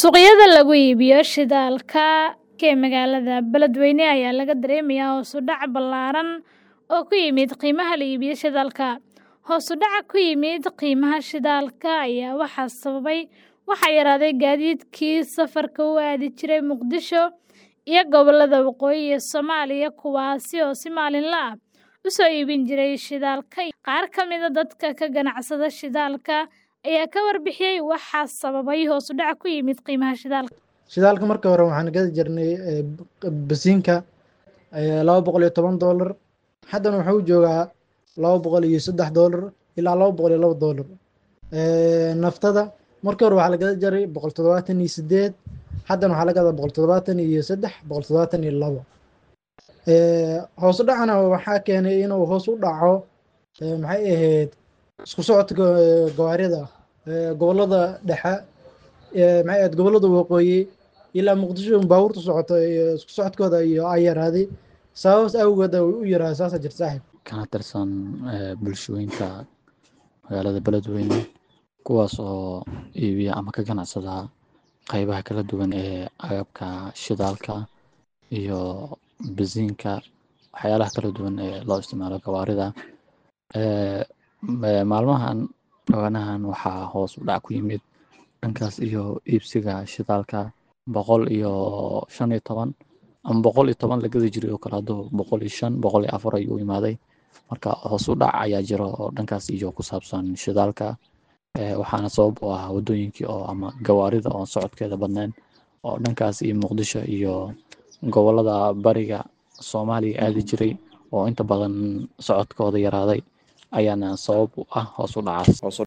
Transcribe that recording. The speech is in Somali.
Suuqyada lagu iibiyo shidaalka ee magaalada Beledweyne ayaa laga dareemayaa hoos u dhac ballaaran oo ku yimid qiimaha la iibiyo shidaalka. Hoos u dhaca ku yimid qiimaha shidaalka ayaa waxaa sababay waxaa yaraaday gaadiidkii safarka u aadi jiray Muqdisho iyo gobollada waqooyi ee Soomaaliya kuwaasi oo si maalinle ah u soo iibin jiray shidaalka. Qaar ka mid ah dadka ka ganacsada shidaalka ayaa ka warbixiyay waxa sababay hoos u dhac ku yimid qiimaha shidaalka. shidaalka markii hore waxaan gadi jirnay eh, basiinka eh, laba boqol iyo toban doolar haddana wuxuu joogaa laba boqol iyo saddex doolar ilaa laba boqol iyo laba doolar Eh, naftada markii hore waxaa la gadi jiray boqol toddobaatan iyo sideed haddana waxaa la gadaa boqol toddobaatan iyo saddex boqol toddobaatan iyo labo Eh, hoos u dhacana waxaa keenay inuu hoos u dhaco eh, maxay ahayd isku socodka eh, gawaarida eh, gobollada dhexe eh, maxay ahayd gobollada waqooyi ilaa muqdisho baabuurta socoto iyo isku socodkooda iyo ay yaraaday sababas awgeed ay u yaraaday saasa jirta saaxiib kana tirsan eh, bulshooyinka magaalada beledweyne kuwaas oo iibiya ama ka ganacsada qeybaha kala duwan ee agabka shidaalka iyo basiinka waxyaalaha kala duwan ee loo isticmaalo gawaarida Eh, ma- maalmahan dhawaanahan waxaa hoos u dhac ku yimid dhankaas iyo iibsiga shidaalka boqol iyo shan iyo toban ama boqol iyo toban la gadi jiray oo kale hadduu boqol iyo shan boqol iyo afar ayuu imaaday marka hoos u dhac ayaa jiro oo dhankaas iyo ku saabsan shidaalka Eh, waxaana sabab u ah wadooyinkii oo ama gawaarida oo socodkeeda badnayn oo dhankaas iyo muqdisho iyo gobollada bariga soomaaliya aadi jiray oo inta badan socodkooda yaraaday ayaana sabab u ah hoos u dhacaas hoos u